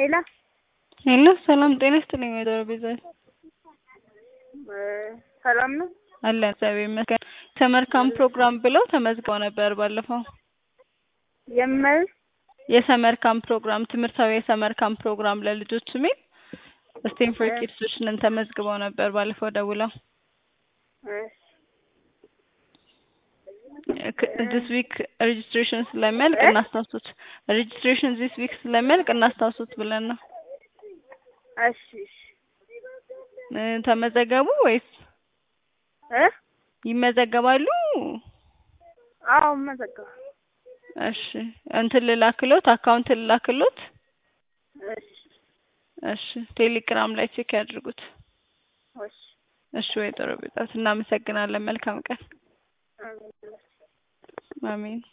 ሄሎ ሄሎ ሰላም ጤና ይስጥልኝ ወይዘሮ ቤዛዊት ሰላም ነው? አለን እግዚአብሔር ይመስገን። ሰመር ካምፕ ፕሮግራም ብለው ተመዝግበው ነበር ባለፈው። የምን የሰመር ካምፕ ፕሮግራም ትምህርታዊ የሰመር ካምፕ ፕሮግራም ለልጆች የሚል ስቴም ፎር ኪድሶችን ተመዝግበው ነበር ባለፈው ደውለው ዲስ ዊክ ሬጅስትሬሽን ስለሚያልቅ እናስታውሱት። ሬጅስትሬሽን ዚስ ዊክ ስለሚያልቅ እናስታውሱት ብለን ነው። እሺ እሺ እ ተመዘገቡ ወይስ እ ይመዘገባሉ? አዎ መዘገብ እሺ እንትን ልላክሎት አካውንት ልላክሎት። እሺ እሺ ቴሌግራም ላይ ቼክ ያድርጉት። እሺ እሺ ወይዘሮ ቤዛዊት እናመሰግናለን። መልካም ቀን። አሜን። አሜን።